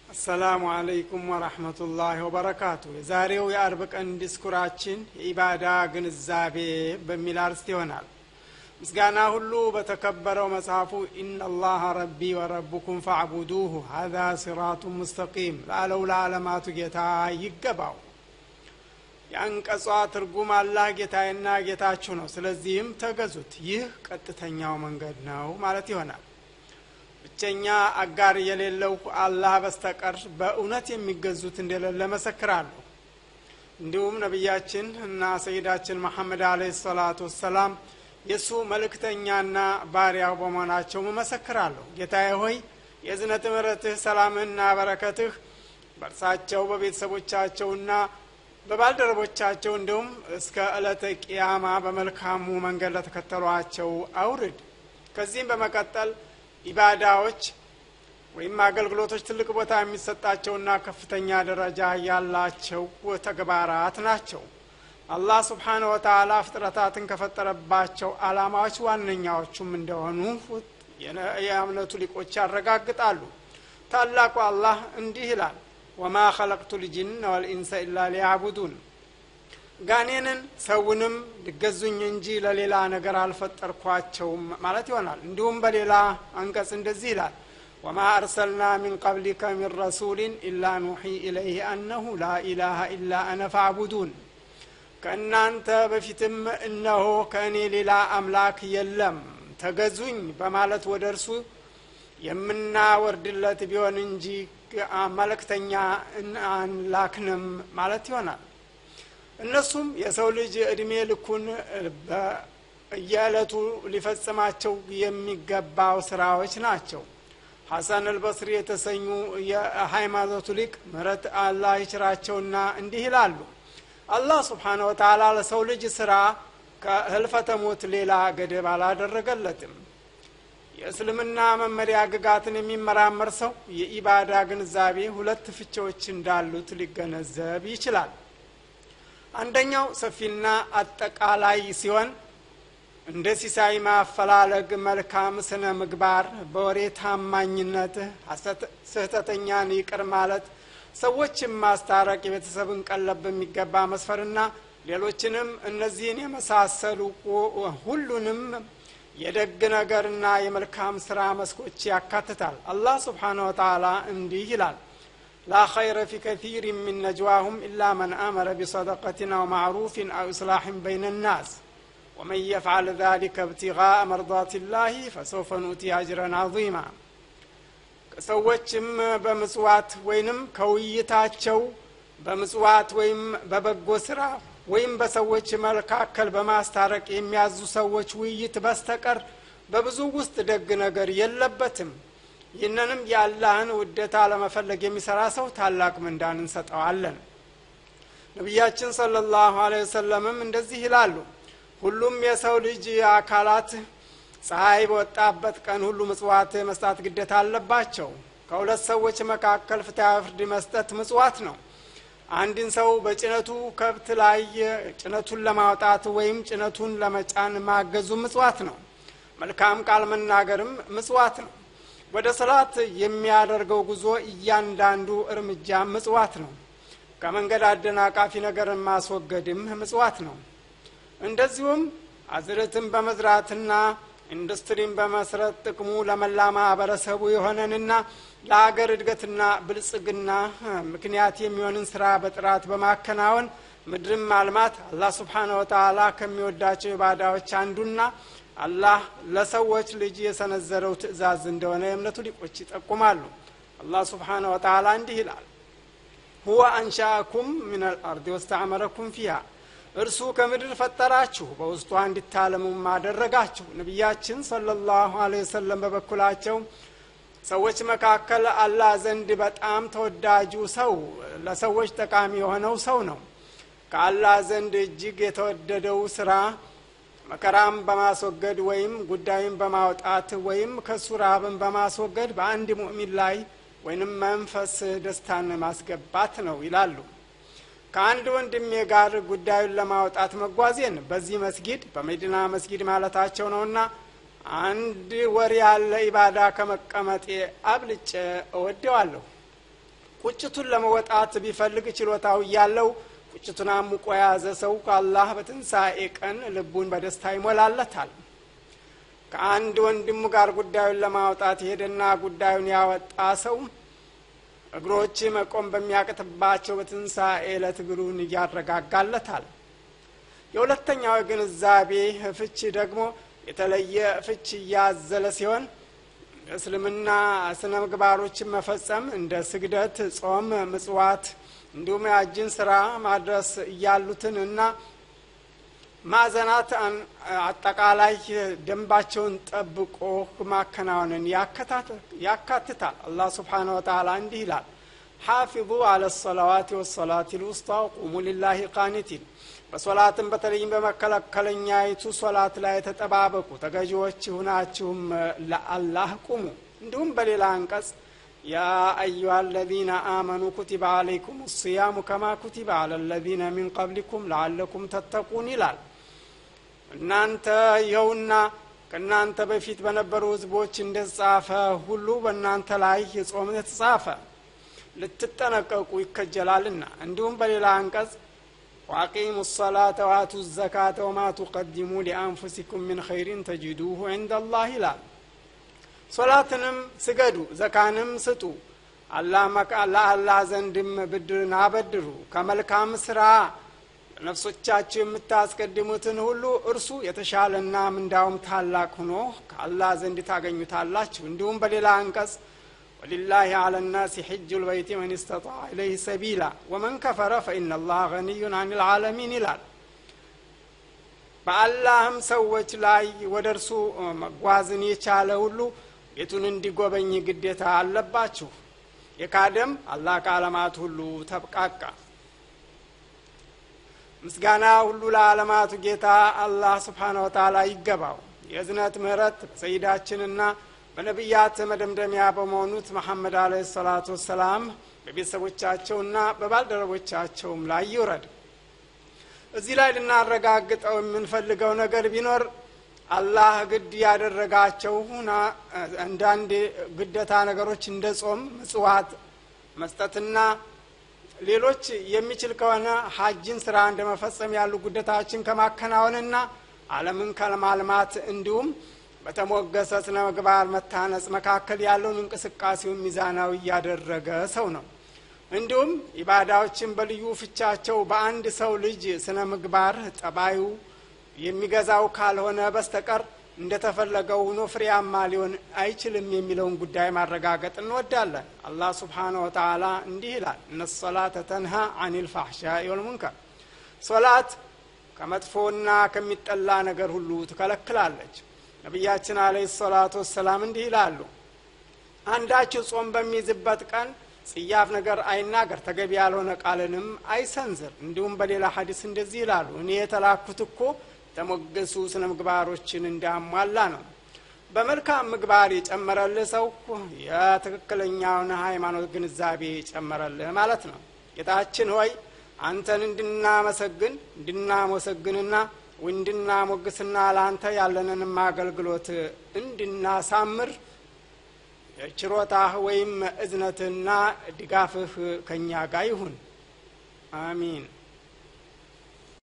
አሰላሙ አለይኩም ወረህመቱላህ ወበረካቱ። የዛሬው የአርብ ቀን ዲስኩራችን የኢባዳ ግንዛቤ በሚል አርስት ይሆናል። ምስጋና ሁሉ በተከበረው መጽሐፉ ኢነላሀ ረቢ ወረቡኩም ፈዕቡዱሁ ሀዛ ሲራቱን ሙስተቂም ላለው ለዓለማቱ ጌታ ይገባው። የአንቀጿ ትርጉም አላህ ጌታዬና ጌታችሁ ነው፣ ስለዚህም ተገዙት፣ ይህ ቀጥተኛው መንገድ ነው ማለት ይሆናል። ብቸኛ አጋር የሌለው አላህ በስተቀር በእውነት የሚገዙት እንደሌለ መሰክራለሁ። እንዲሁም ነቢያችን እና ሰይዳችን መሐመድ አለይሂ ሰላቱ ወሰላም የእሱ መልእክተኛና ባሪያው በመሆናቸው መሰክራለሁ። ጌታዬ ሆይ የእዝነት ምሕረትህ ሰላምህና በረከትህ በእርሳቸው በቤተሰቦቻቸውና በባልደረቦቻቸው እንዲሁም እስከ ዕለተ ቅያማ በመልካሙ መንገድ ለተከተሏቸው አውርድ። ከዚህም በመቀጠል ኢባዳዎች ወይም አገልግሎቶች ትልቅ ቦታ የሚሰጣቸውና ከፍተኛ ደረጃ ያላቸው ተግባራት ናቸው። አላህ ስብሓነ ወተዓላ ፍጥረታትን ከፈጠረባቸው ዓላማዎች ዋነኛዎቹም እንደሆኑ የእምነቱ ሊቆች ያረጋግጣሉ። ታላቁ አላህ እንዲህ ይላል፣ ወማ ኸለቅቱ ልጅነ ወልኢንሰ ኢላ ሊያቡዱን ጋኔንን ሰውንም ሊገዙኝ እንጂ ለሌላ ነገር አልፈጠርኳቸውም ማለት ይሆናል። እንዲሁም በሌላ አንቀጽ እንደዚህ ይላል ወማ አርሰልና ሚን ቀብሊከ ሚን ረሱሊን ኢላ ኑሒ ኢለይህ አነሁ ላ ኢላሃ ኢላ አነ ፋዕቡዱን ከእናንተ በፊትም እነሆ ከእኔ ሌላ አምላክ የለም ተገዙኝ በማለት ወደ እርሱ የምናወርድለት ቢሆን እንጂ መልእክተኛ አንላክንም ማለት ይሆናል። እነሱም የሰው ልጅ እድሜ ልኩን በየዕለቱ ሊፈጽማቸው የሚገባው ስራዎች ናቸው። ሐሰን አልበስሪ የተሰኙ የሃይማኖቱ ሊቅ ምህረት አላህ ይችራቸውና እንዲህ ይላሉ። አላህ ስብሓነ ወተዓላ ለሰው ልጅ ስራ ከህልፈተ ሞት ሌላ ገደብ አላደረገለትም። የእስልምና መመሪያ ግጋትን የሚመራመር ሰው የኢባዳ ግንዛቤ ሁለት ፍቺዎች እንዳሉት ሊገነዘብ ይችላል። አንደኛው ሰፊና አጠቃላይ ሲሆን እንደ ሲሳይ ማፈላለግ፣ መልካም ስነ ምግባር፣ በወሬ ታማኝነት፣ ስህተተኛን ይቅር ማለት፣ ሰዎችን ማስታረቅ፣ የቤተሰብን ቀለብ በሚገባ መስፈርና ሌሎችንም እነዚህን የመሳሰሉ ሁሉንም የደግ ነገርና የመልካም ስራ መስኮች ያካትታል። አላህ ስብሓነ ወተዓላ እንዲህ ይላል ላ ኸይረ ፊ ከሲር ሚን ነጅዋሁም ኢላ መን አመረ ቢሰደቀትን አው ማዕሩፍን አው ኢስላሕን በይነ ናስ ወመን የፍዓል ዛሊከ እብቲጋء መርዳት ላህ ፈሰውፈ ኑእቲ አጅረን ዐዚማ ሰዎችም በምጽዋት ወይንም ከውይይታቸው በምጽዋት ወይም በበጎ ስራ ወይም በሰዎች መካከል በማስታረቅ የሚያዙ ሰዎች ውይይት በስተቀር በብዙ ውስጥ ደግ ነገር የለበትም። ይህንንም የአላህን ውደታ ለመፈለግ የሚሰራ ሰው ታላቅ ምንዳን እንሰጠዋለን። ነቢያችን ሰለላሁ ዐለይሂ ወሰለምም እንደዚህ ይላሉ፣ ሁሉም የሰው ልጅ አካላት ፀሐይ በወጣበት ቀን ሁሉ ምጽዋት መስጣት ግዴታ አለባቸው። ከሁለት ሰዎች መካከል ፍትሐ ፍርድ መስጠት ምጽዋት ነው። አንድን ሰው በጭነቱ ከብት ላይ ጭነቱን ለማውጣት ወይም ጭነቱን ለመጫን ማገዙ ምጽዋት ነው። መልካም ቃል መናገርም ምጽዋት ነው። ወደ ሰላት የሚያደርገው ጉዞ እያንዳንዱ እርምጃ ምጽዋት ነው። ከመንገድ አደናቃፊ ነገርን ማስወገድም ምጽዋት ነው። እንደዚሁም አዝርዕትን በመዝራትና ኢንዱስትሪን በመስረት ጥቅሙ ለመላ ማህበረሰቡ የሆነንና ለሀገር እድገትና ብልጽግና ምክንያት የሚሆንን ስራ በጥራት በማከናወን ምድርን ማልማት አላህ ስብሓነ ወተዓላ ከሚወዳቸው ኢባዳዎች አንዱና አላህ ለሰዎች ልጅ የሰነዘረው ትእዛዝ እንደሆነ የእምነቱ ሊቆች ይጠቁማሉ። አላህ ስብሓነ ወተዓላ እንዲህ ይላል፣ ሁወ አንሻአኩም ምን አልአርድ ወስተዕመረኩም ፊሃ እርሱ ከምድር ፈጠራችሁ በውስጧ እንዲታለሙም አደረጋችሁ። ነቢያችን ሰለላሁ ዐለይሂ ወሰለም በበኩላቸው ሰዎች መካከል አላህ ዘንድ በጣም ተወዳጁ ሰው ለሰዎች ጠቃሚ የሆነው ሰው ነው። ከአላህ ዘንድ እጅግ የተወደደው ስራ መከራም በማስወገድ ወይም ጉዳዩን በማውጣት ወይም ከሱ ራብን በማስወገድ በአንድ ሙእሚን ላይ ወይንም መንፈስ ደስታን ማስገባት ነው ይላሉ። ከአንድ ወንድሜ ጋር ጉዳዩን ለማውጣት መጓዜን በዚህ መስጊድ በመዲና መስጊድ ማለታቸው ነውና አንድ ወር ያለ ኢባዳ ከመቀመጤ አብልጬ እወደዋለሁ። ቁጭቱን ለመወጣት ቢፈልግ ችሎታው እያለው ቁጭቱን አሙቆ የያዘ ሰው ከአላህ በትንሣኤ ቀን ልቡን በደስታ ይሞላለታል ከአንድ ወንድሙ ጋር ጉዳዩን ለማውጣት የሄደና ጉዳዩን ያወጣ ሰው እግሮች መቆም በሚያቅትባቸው በትንሣኤ ዕለት እግሩን እያረጋጋለታል የሁለተኛው ግንዛቤ ፍች ደግሞ የተለየ ፍች እያዘለ ሲሆን እስልምና ስነ ምግባሮችን መፈጸም እንደ ስግደት ጾም ምጽዋት እንዲሁም የአጅን ስራ ማድረስ እያሉትን እና ማዕዘናት አጠቃላይ ደንባቸውን ጠብቆ ማከናወንን ያካትታል አላህ ስብሓን ወተላ እንዲህ ይላል ሓፊظ አለ ሰላዋት ወሰላት ልውስጣ ቁሙ ሊላሂ ቃኒቲን በሶላትም በተለይም በመከለከለኛይቱ ሶላት ላይ ተጠባበቁ ተገዢዎች ሁናችሁም ለአላህ ቁሙ እንዲሁም በሌላ አንቀጽ ያ አዩሃ አለዚነ አመኑ ኩቲበ አለይኩም ስያሙ ከማ ኩቲበ አለ ለዚነ ሚን ቀብሊኩም ለአለኩም ተተቁን ይላል እናንተ ይኸውና ከእናንተ በፊት በነበሩ ህዝቦች እንደተጻፈ ሁሉ በእናንተ ላይ የጾም የተጻፈ ልትጠነቀቁ ይከጀላልና እንዲሁም በሌላ አንቀጽ ዋቂሙ ሰላተ ዋቱ ዘካተ ወማ ቱቀዲሙ ሊአንፉሲኩም ምን ኸይሪን ተጅዱሁ ዕንደ አላህ ይላል ሶላትንም ስገዱ ዘካንም ስጡ ለአላህ ዘንድም ብድርን አበድሩ ከመልካም ስራ ነፍሶቻችሁ የምታስቀድሙትን ሁሉ እርሱ የተሻለና ምንዳውም ታላቅ ሆኖ ከአላህ ዘንድ ታገኙታላችሁ እንዲሁም በሌላ አንቀጽ ወሊላህ አለ ናሲ ሕጅ ልበይቲ መን ስተጣ ኢለይህ ሰቢላ ወመን ከፈረ ፈኢና ላህ ገኒዩን አን ልዓለሚን ይላል በአላህም ሰዎች ላይ ወደ እርሱ መጓዝን የቻለ ሁሉ ቤቱን እንዲጎበኝ ግዴታ አለባችሁ የካደም አላህ ከዓለማት ሁሉ ተብቃቃ ምስጋና ሁሉ ለዓለማቱ ጌታ አላህ ስብሓነ ወተላ ይገባው የእዝነት ምህረት በሰይዳችንና በነቢያት መደምደሚያ በመሆኑት መሐመድ አለ ሰላቱ ወሰላም በቤተሰቦቻቸውና በባልደረቦቻቸውም ላይ ይውረድ እዚህ ላይ ልናረጋግጠው የምንፈልገው ነገር ቢኖር አላህ ግድ ያደረጋቸው ሁና አንዳንድ ግደታ ነገሮች እንደ ጾም ምጽዋት መስጠትና ሌሎች የሚችል ከሆነ ሀጅን ስራ እንደ መፈጸም ያሉ ጉደታዎችን ከማከናወንና አለምን ከማልማት እንዲሁም በተሞገሰ ስነ ምግባር መታነጽ መካከል ያለውን እንቅስቃሴውን ሚዛናዊ እያደረገ ሰው ነው እንዲሁም ኢባዳዎችን በልዩ ፍቻቸው በአንድ ሰው ልጅ ስነ ምግባር ጠባዩ የሚገዛው ካልሆነ በስተቀር እንደተፈለገው ሆኖ ፍሬያማ ሊሆን አይችልም የሚለውን ጉዳይ ማረጋገጥ እንወዳለን አላህ ስብሓነ ወተላ እንዲህ ይላል እነ ሶላተ ተንሃ አን ልፋሕሻኢ ወልሙንከር ሶላት ከመጥፎና ከሚጠላ ነገር ሁሉ ትከለክላለች ነቢያችን አለ ሰላቱ ወሰላም እንዲህ ይላሉ አንዳችሁ ጾም በሚይዝበት ቀን ጽያፍ ነገር አይናገር ተገቢ ያልሆነ ቃልንም አይሰንዝር እንዲሁም በሌላ ሀዲስ እንደዚህ ይላሉ እኔ የተላኩት እኮ የተሞገሱ ስነ ምግባሮችን እንዳሟላ ነው በመልካም ምግባር የጨመረልህ ሰው የትክክለኛውን ሃይማኖት ግንዛቤ የጨመረልህ ማለት ነው ጌታችን ሆይ አንተን እንድናመሰግን እንድናመሰግንና እንድናሞግስና ለአንተ ያለንንም አገልግሎት እንድናሳምር ችሮታህ ወይም እዝነትና ድጋፍህ ከእኛ ጋር ይሁን አሚን